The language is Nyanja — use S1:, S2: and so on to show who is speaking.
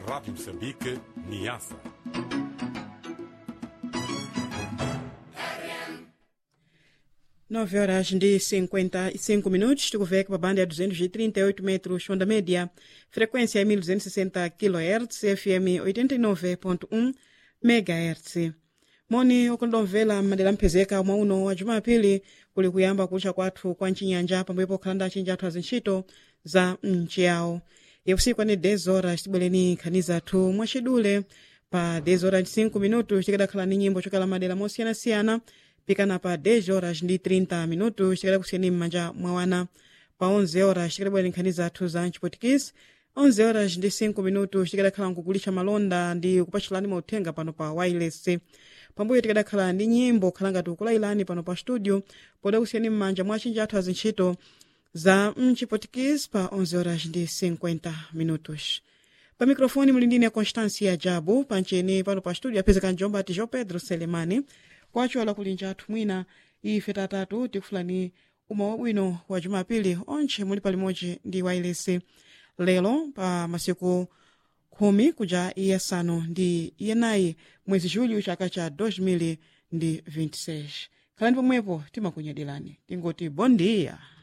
S1: Rádio Moçambique, Niassa.
S2: nove horas ndi 55 minutos tikuveka pa banda ya 238 metros onda média frequência ya 1260 kHz fm 89.1 megahertz moni okondomvera madera mphezeka mwa uno wa jumapili kuli kuyamba kucha kwathu kwa mchinyanja pambuyo pokhala ndi achinji athu azintchito za mchiyawo yakusiku ani 10 horas tibwereni nkhani zathu mwachidule pa 10 horas 5 minutos tikadakhala ni nyimbo chokala madera mosiyanasiyana pikana pa 10 horas ndi 30 minutos tikada kusiyeni m'manja mwawana pa 11 horas tikadabwera nkhani zathu za mchipotikisi 11 horas ndi 5 minutos tikadakhala nkukulisha malonda ndi kupachulani mauthenga pano pa wireless pambuyo tikadakhala ndi nyimbo khala ngati ukulailani pano pa studio poda kusiyeni m'manja mwa achinji athu azintchito za mchipotikisi pa 11 horas ndi 50 minutos pa mikrofoni muli ndine constancia jabu pancheni pano pa studio apezeka njomba ati jo pedro selemani kwacho ala kulinja athu mwina ife tatatu tikufulani uma wabwino wa jumapili onche muli palimodzi ndi wailesi lero pa masiku khumi kuja iyasanu ndi iyenayi mwezi julho chaka cha 2026 khalani pomwepo timakunyadirani tingoti bom dia